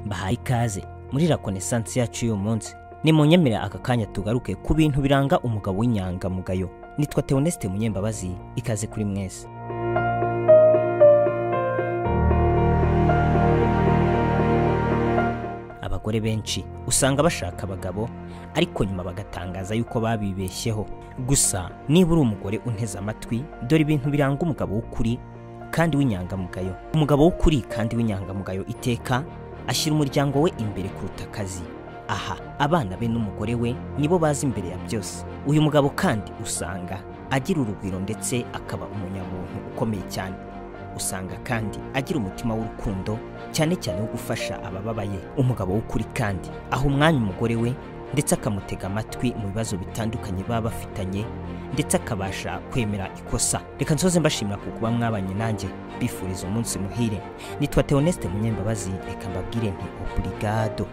bahaye ikaze muri rakonesansi yacu y'uyu munsi ni mu nyemera aka kanya tugaruke ku bintu biranga umugabo w'inyangamugayo nitwa teonesite munyembabazi ikaze kuri mwese abagore benshi usanga bashaka abagabo ariko nyuma bagatangaza yuko babibeshyeho gusa niba uri umugore unteze amatwi dore ibintu biranga umugabo w'ukuri kandi w'inyangamugayo umugabo w'ukuri kandi w'inyangamugayo iteka ashyira umuryango we imbere kuruta akazi aha abana be n'umugore we nibo bazi imbere ya byose uyu mugabo kandi usanga agira urugwiro ndetse akaba umunyabuntu ukomeye cyane usanga kandi agira umutima w'urukundo cyane cyane wo gufasha abababaye umugabo w'ukuri kandi aha umwanya umugore we ndetse akamutega amatwi mu bibazo bitandukanye baba bafitanye ndetse akabasha kwemera ikosa reka nsoze mbashimira ku kuba mwabanye nanjye bifuriza umunsi muhire nitwa teonesite munyembabazi reka mbabwire nti oburigado